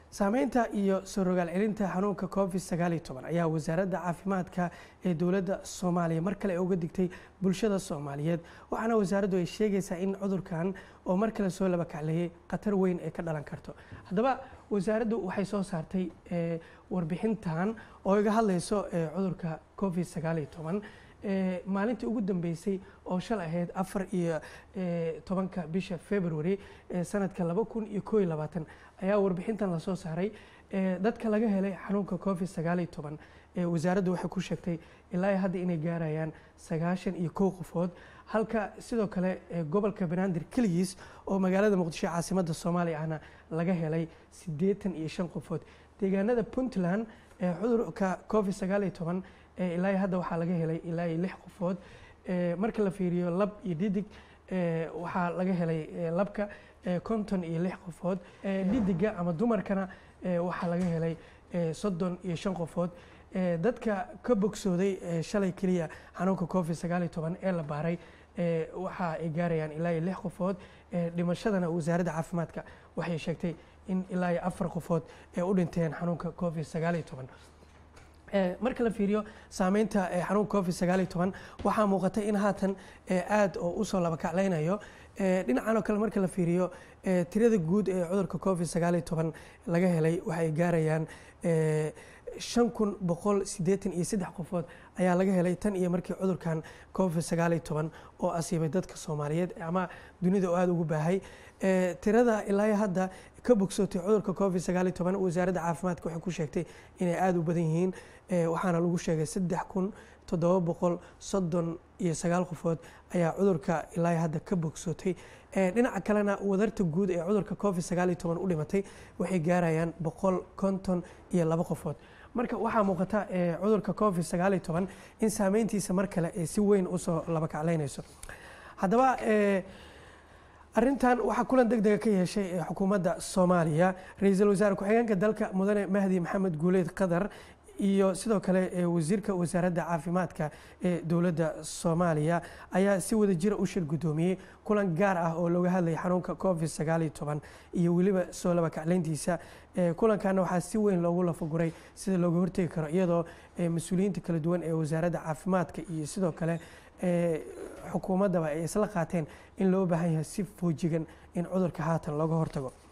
saameynta iyo soo rogaal celinta xanuunka covid sagaal iyo toban ayaa wasaaradda caafimaadka ee dowladda soomaaliya mar kale uga digtay bulshada soomaaliyeed waxaana wasaaraddu ay sheegaysaa in cudurkan oo mar kale soo laba kacleeyay khatar weyn ay ka dhalan karto haddaba wasaaraddu waxay soo saartay warbixintan oo iga hadlayso cudurka covid sagaal iyo toban maalintii ugu dambeysay oo shal ahayd afar iyo tobanka bisha february sanadka laba kun iyo koo iyo labaatan ayaa warbixintan lasoo saaray dadka laga helay xanuunka covid sagaal iyo toban wasaaraddu waxay ku sheegtay ilaa hadda inay gaarayaan sagaashan iyo kow qofood halka sidoo kale gobolka banaadir keligiis oo magaalada muqdisho caasimadda soomaaliya ahna laga helay siddeetan iyo shan qofood deegaanada puntland cudurka covid sagaal iyo toban ilaa hadda waxaa laga helay ilaa iyo lix qofood marka la fiiriyo lab iyo dhidig waxaa laga helay labka konton iyo lix qofood dhidiga ama dumarkana waxaa laga helay soddon iyo shan qofood dadka ka bogsooday shalay keliya xanuunka covid sagaal iyo toban ee la baaray waxa ay gaarayaan ilaa iyo lix qofood dhimashadana wasaaradda caafimaadka waxay sheegtay in ilaa iyo afar qofood ee u dhinteen xanuunka covid sagaal iyo toban marka la fiiriyo saameynta xanuunka covid sagaal iyo toban waxaa muuqata in haatan aada oo usoo laba kaclaynayo dhinacan oo kale marka la fiiriyo tirada guud ee cudurka covid sagaal iyo toban laga helay waxay gaarayaan shan kun boqol siddeetan iyo saddex qofood ayaa laga helay tan iyo markii cudurkan covid sagaal iyo toban oo asiibay dadka soomaaliyeed ama dunida oo aada ugu baahay tirada ilaa hadda ka bogsootay cudurka covid sagaal iyo toban wasaaradda caafimaadka waxay ku sheegtay inay aada u badan yihiin waxaana lagu sheegay saddex kun toddoba boqol soddon iyo sagaal qofood ayaa cudurka ilaa hadda ka bogsootay dhinaca kalena wadarta guud ee cudurka covid sagaal iyo toban u dhimatay waxay gaarayaan boqol konton iyo laba qofood marka waxaa muuqata cudurka covid sagaal iyo toban in saameyntiisa mar kale ay si weyn usoo laba kaclaynayso haddaba arrintan waxaa kulan deg dega ka yeeshay xukuumadda soomaaliya ra-iisul wasaare ku-xigeenka dalka mudane mahdi maxamed guuleed qadar iyo sidoo kale wasiirka wasaaradda caafimaadka ee dowladda soomaaliya ayaa si wada jira u shir guddoomiyey kulan gaar ah oo looga hadlayay xanuunka covid sagaal iyo toban iyo weliba soo laba kaclayntiisa kulankaana waxaa si weyn loogu lafaguray sida looga hortegi karo iyadoo mas-uuliyiinta kala duwan ee wasaaradda caafimaadka iyo sidoo kale xukuumaddaba ay isla qaateen in loo baahan yahay si foojigan in cudurka haatan looga hortago